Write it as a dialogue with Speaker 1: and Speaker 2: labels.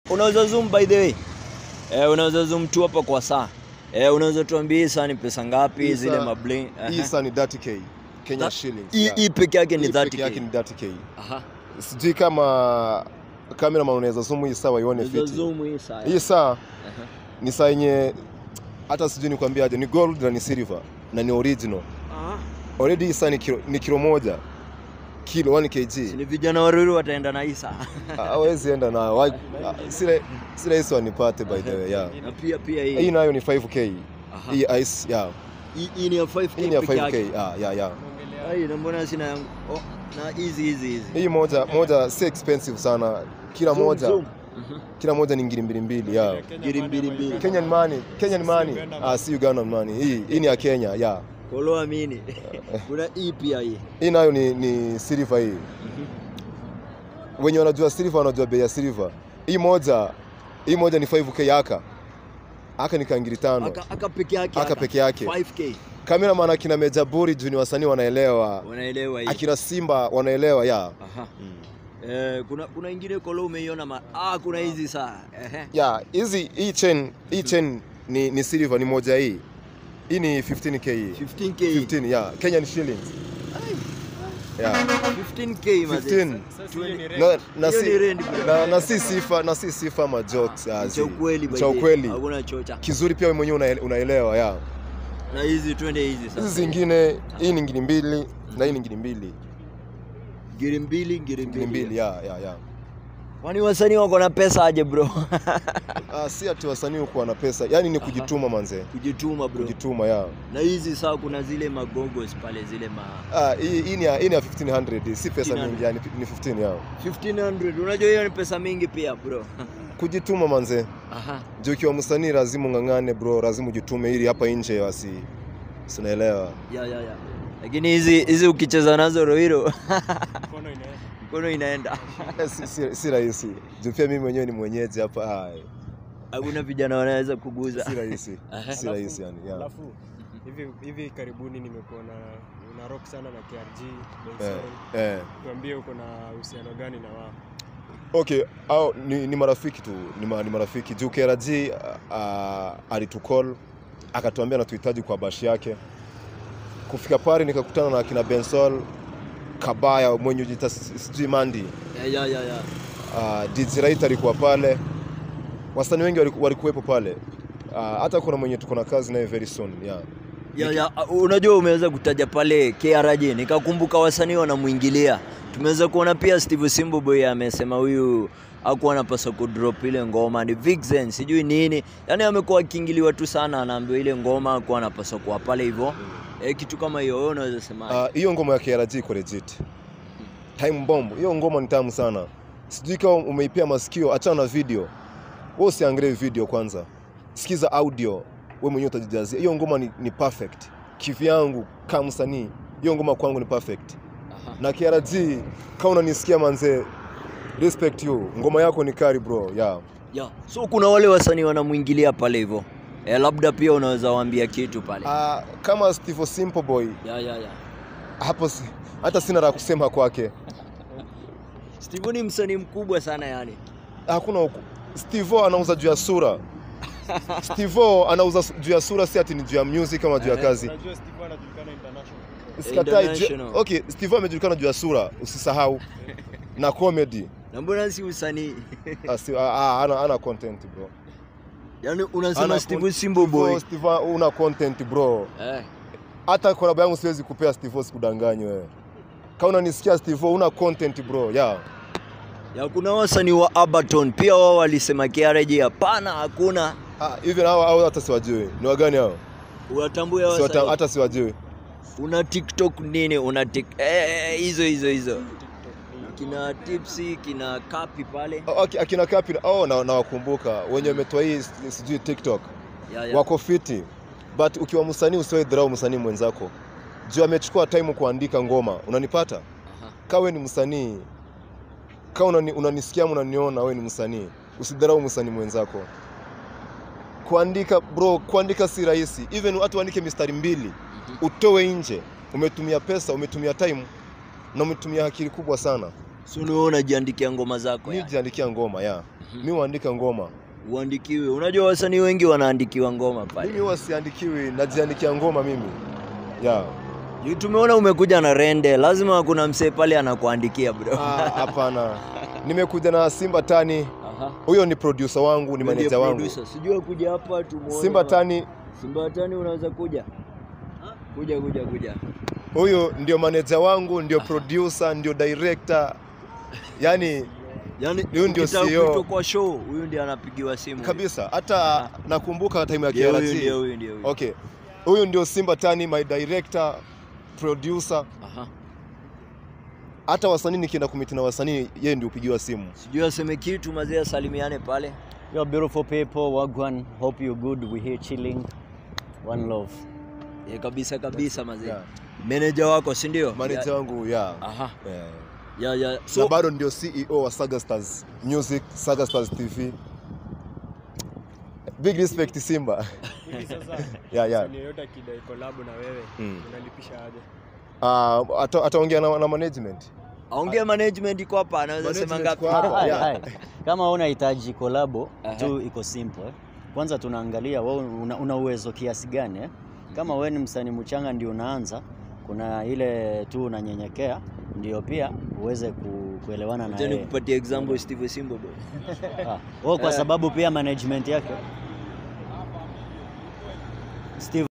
Speaker 1: Unaweza zoom by the way. Eh, unaweza zoom tu hapa kwa saa. Eh, unaweza tuambie hii saa ni pesa ngapi
Speaker 2: Hii
Speaker 1: zile
Speaker 2: saa-
Speaker 1: mabling?
Speaker 2: Hii saa ni 30k Kenya
Speaker 1: That-
Speaker 2: shillings.
Speaker 1: Hii
Speaker 2: yeah.
Speaker 1: hii peke yake ni
Speaker 2: Hii peke yake
Speaker 1: 30k.
Speaker 2: ni 30k.
Speaker 1: Aha.
Speaker 2: Sijui kama cameraman unaweza zoom hii saa waione
Speaker 1: Unaweza
Speaker 2: fiti.
Speaker 1: zoom hii saa.
Speaker 2: Hii saa
Speaker 1: Aha.
Speaker 2: ni saa yenye hata sijui nikwambia aje, ni gold na ni silver na ni original.
Speaker 1: Aha.
Speaker 2: Already hii saa ni kilo, ni kilo moja kilo 1
Speaker 1: Si
Speaker 2: kg.
Speaker 1: ni vijana waruri wataenda na hii saa.
Speaker 2: Hawezi enda na wa- ah, sile sile hizo wanipate by the way yeah.
Speaker 1: Na pia pia
Speaker 2: Hii
Speaker 1: hii.
Speaker 2: nayo ni 5k.
Speaker 1: Aha.
Speaker 2: Hii ice yeah.
Speaker 1: Hii hii ni ya 5k.
Speaker 2: Hii ni ya
Speaker 1: peke
Speaker 2: 5k.
Speaker 1: yake.
Speaker 2: Ah, yeah yeah.
Speaker 1: Ai, na mbona sina yangu? Oh, na hizi hizi hizi.
Speaker 2: Hii moja moja si expensive sana. Kila
Speaker 1: Zoom,
Speaker 2: moja
Speaker 1: zoom. Mhm.
Speaker 2: kila moja ni ngiri mbili mbili yeah.
Speaker 1: Ngiri mbili mbili.
Speaker 2: Kenyan money, Kenyan money. Ah, si Ugandan money. Hii hii ni ya Kenya, yeah.
Speaker 1: Kolo amini. Kuna hii pia hii.
Speaker 2: Hii nayo ni ni silver hii. Wenye wanajua silver wanajua bei ya silver. Hii moja hii moja ni 5k aka. Aka ni kangiri tano.
Speaker 1: Aka, aka peke yake.
Speaker 2: Aka peke yake.
Speaker 1: 5k.
Speaker 2: Cameraman akina Meja Buri juu ni wasanii wanaelewa.
Speaker 1: Wanaelewa hii.
Speaker 2: Akina Simba wanaelewa, yeah.
Speaker 1: Aha. Eh, kuna kuna ingine kolo umeiona ma ah, kuna hizi saa. Ehe.
Speaker 2: Yeah, hizi hii chain hii chain ni ni silver ni moja hii. Hii ni 15k hii.
Speaker 1: 15k.
Speaker 2: 15 yeah, Kenyan shillings. Yeah.
Speaker 1: 15k mazee.
Speaker 2: 15.
Speaker 3: Sasa hiyo ni
Speaker 2: Na, na,
Speaker 1: Hiyo
Speaker 2: si,
Speaker 1: ni rent, bro.
Speaker 2: na, na si sifa na si sifa ma jokes ah,
Speaker 1: Cha
Speaker 2: zi.
Speaker 1: ukweli by
Speaker 2: cha
Speaker 1: the way.
Speaker 2: ukweli
Speaker 1: Hakuna chocha.
Speaker 2: kizuri pia wewe mwenyewe unaele- unaelewa ya
Speaker 1: Na hizi twende hizi sasa.
Speaker 2: hizi zingine hii ni ngiri mbili na hii ni ngiri mbili
Speaker 1: Ngiri mbili, ngiri
Speaker 2: ngiri
Speaker 1: mbili.
Speaker 2: mbili ya ya ya
Speaker 1: Kwani wasanii wako na pesa aje bro?
Speaker 2: ah, si ati wasanii huko wana pesa yani ni kujituma manze
Speaker 1: Kujituma bro.
Speaker 2: kujituma ya
Speaker 1: Na hizi saa kuna zile magogos pale zile ma
Speaker 2: ah, hii hii ni ya hii ni ya 1500 si pesa
Speaker 1: 1500.
Speaker 2: mingi yani ni 15 ya
Speaker 1: 1500. Unajua hiyo ni pesa mingi pia bro.
Speaker 2: kujituma manze
Speaker 1: Aha.
Speaker 2: juu ukiwa msanii lazima ung'ang'ane bro lazima ujitume ili hapa nje wasi sinaelewa
Speaker 1: Ya ya ya. Lakini hizi hizi ukicheza nazo Rohiro
Speaker 3: mkono inaenda.
Speaker 1: mkono inaenda.
Speaker 2: Eh, si, si, si rahisi juu pia mimi mwenyewe ni mwenyeji hapa ah,
Speaker 1: Hakuna vijana wanaweza kuguza.
Speaker 2: si rahisi
Speaker 1: Aha.
Speaker 2: si rahisi yani yeah.
Speaker 3: Alafu hivi hivi karibuni nimekuona una rock sana na KRG
Speaker 2: eh,
Speaker 3: Benson.
Speaker 2: eh.
Speaker 3: Tuambie uko na uhusiano gani na wao?
Speaker 2: Okay, au ni, ni marafiki tu, ni, ma, ni marafiki. Juu KRG uh, alitukol akatuambia anatuhitaji kwa bashi yake. Kufika pale nikakutana na akina Bensol Kabaya mwenye ujita sijui Mandi.
Speaker 1: Ya ya ya ya.
Speaker 2: Uh, DJ Right alikuwa pale. Wasanii wengi waliku- walikuwepo pale. Uh, hata kuna mwenye tuko na kazi naye very soon. Yeah.
Speaker 1: Ya, ya, uh, unajua umeweza kutaja pale KRG nikakumbuka wasanii wanamwingilia. Tumeweza kuona pia Steve Simbo Boy amesema huyu hakuwa anapaswa kudrop ile ngoma ni Vixen sijui nini, yaani amekuwa akiingiliwa tu sana, anaambiwa ile ngoma hakuwa anapaswa kuwa pale hivyo eh, kitu kama hiyo. Wewe unaweza sema
Speaker 2: Ah, hiyo ngoma ya KRG iko legit. Time Bomb, hiyo ngoma ni tamu sana. Sijui kama umeipia masikio, achana na video. Wewe usiangalie video kwanza. Sikiza audio, wewe mwenyewe utajijazia. Hiyo ngoma ni, ni perfect. Kivyangu kama msanii, hiyo ngoma kwangu ni perfect.
Speaker 1: Aha.
Speaker 2: Na KRG, kama unanisikia manze, respect you. Ngoma yako ni kari bro. Yeah.
Speaker 1: ya. So kuna wale wasanii wanamwingilia pale hivyo eh, labda pia unaweza waambia kitu pale
Speaker 2: Ah, kama Steve Simple Boy,
Speaker 1: ya, ya, ya.
Speaker 2: hapo si, hata sina la kusema kwake.
Speaker 1: Steve ni msanii mkubwa sana yani.
Speaker 2: hakuna huku. Steve anauza juu ya sura. Steve anauza su- juu ya sura, si ati ni juu ya music kama juu ya
Speaker 1: Eh.
Speaker 2: kazi.
Speaker 3: Unajua Steve anajulikana international.
Speaker 2: Sikatai. juu-
Speaker 1: International.
Speaker 2: Okay, Steve amejulikana juu ya sura, usisahau na comedy.
Speaker 1: Na mbona si usanii?
Speaker 2: Ah, si- ah, ah, ana, ana content bro.
Speaker 1: Yaani unasema
Speaker 2: Ana
Speaker 1: Steve
Speaker 2: con-
Speaker 1: Simbo Boy.
Speaker 2: Steve, Steve una content bro.
Speaker 1: Eh.
Speaker 2: Hata collab yangu siwezi kupea Steve, sikudanganywe wewe. Kama unanisikia Steve, una content bro. Yeah.
Speaker 1: Ya kuna wasanii wa Abaton pia wao walisema KRG hapana, hakuna.
Speaker 2: Ah, hivi hao hao hata siwajui. Ni wagani hao?
Speaker 1: Unatambua
Speaker 2: Siwata-
Speaker 1: wasanii.
Speaker 2: Hata siwajui.
Speaker 1: Una TikTok nini? Una tik eh, eh, hizo hizo hizo. Kina Tipsy, kina Kapi pale.
Speaker 2: Oh, aki- akina Kapi oh, na nawakumbuka wenye wametoa hii s- sijui TikTok
Speaker 1: Ya, ya.
Speaker 2: wako fiti, but ukiwa msanii usiwahi dharau msanii mwenzako juu amechukua time kuandika ngoma, unanipata?
Speaker 1: Aha.
Speaker 2: Kama wewe ni msanii, kama unani, unanisikia ama unaniona, wewe ni msanii, usidharau msanii mwenzako. Kuandika bro, kuandika si rahisi, even watu waandike mistari mbili utoe nje, umetumia pesa, umetumia time na umetumia akili kubwa sana.
Speaker 1: So ni wewe unajiandikia ngoma zako
Speaker 2: Mimi
Speaker 1: ya.
Speaker 2: jiandikia ngoma ya mi huandika ngoma
Speaker 1: Uandikiwe. Unajua wasanii wengi wanaandikiwa ngoma
Speaker 2: mimi
Speaker 1: pale.
Speaker 2: huwa siandikiwi najiandikia ngoma mimi yeah.
Speaker 1: Juu Tumeona umekuja na rende, lazima kuna msee pale anakuandikia bro.
Speaker 2: Ah, hapana nimekuja na simba tani
Speaker 1: Aha.
Speaker 2: huyo ni producer wangu ni
Speaker 1: Ndiye
Speaker 2: manager wangu
Speaker 1: producer. Sijui kuja hapa tumuone.
Speaker 2: simba tani
Speaker 1: Simba tani unaweza kuja? Kuja kuja kuja.
Speaker 2: huyo ndio manager wangu ndio producer ndio director yani
Speaker 1: Yaani
Speaker 2: Huyu ndio
Speaker 1: ukitaka
Speaker 2: CEO.
Speaker 1: kuitwa kwa show, huyu ndiye anapigiwa simu.
Speaker 2: kabisa hata nakumbuka time ya
Speaker 1: Ndiye huyu
Speaker 2: KRG
Speaker 1: ndiye huyu ndiye huyu.
Speaker 2: okay huyu ndio simba tani my director producer
Speaker 1: Aha.
Speaker 2: hata wasanii nikienda kumiti na wasanii yeye ndio upigiwa simu
Speaker 1: Sijui aseme kitu mazee asalimiane pale.
Speaker 4: Yo, beautiful people, Wagwan. Hope you're good. We're here chilling. One love.
Speaker 1: Ye, kabisa kabisa mazee.
Speaker 2: Yeah.
Speaker 1: Manager wako, si ndio?
Speaker 2: manager wangu yeah.
Speaker 1: Aha.
Speaker 2: yeah.
Speaker 1: Ya ya.
Speaker 2: na
Speaker 1: So
Speaker 2: bado ndio CEO wa Saga Stars Music, Saga Stars TV. Big respect Simba.
Speaker 3: Hivi sasa
Speaker 2: Yeah, yeah.
Speaker 3: msanii yoyote akidai collab na wewe
Speaker 2: Mm.
Speaker 3: unalipisha aje?
Speaker 2: Uh, ata, ataongea na, na management.
Speaker 1: aongea management iko hapa, anaweza sema
Speaker 2: Management
Speaker 1: ngapi?
Speaker 2: iko hapa.
Speaker 4: Hai,
Speaker 2: yeah.
Speaker 4: hai. Kama unahitaji kolabo
Speaker 1: Aha.
Speaker 4: tu iko simple. eh. Kwanza tunaangalia wewe una, una uwezo kiasi gani eh? Kama wewe ni msanii mchanga ndio unaanza, kuna ile tu unanyenyekea ndio pia uweze ku, kuelewana na
Speaker 1: Acha
Speaker 4: yeye.
Speaker 1: nikupatie example Steve Simbo bro.
Speaker 4: Ah, wewe kwa
Speaker 1: Eh.
Speaker 4: sababu pia management yake Steve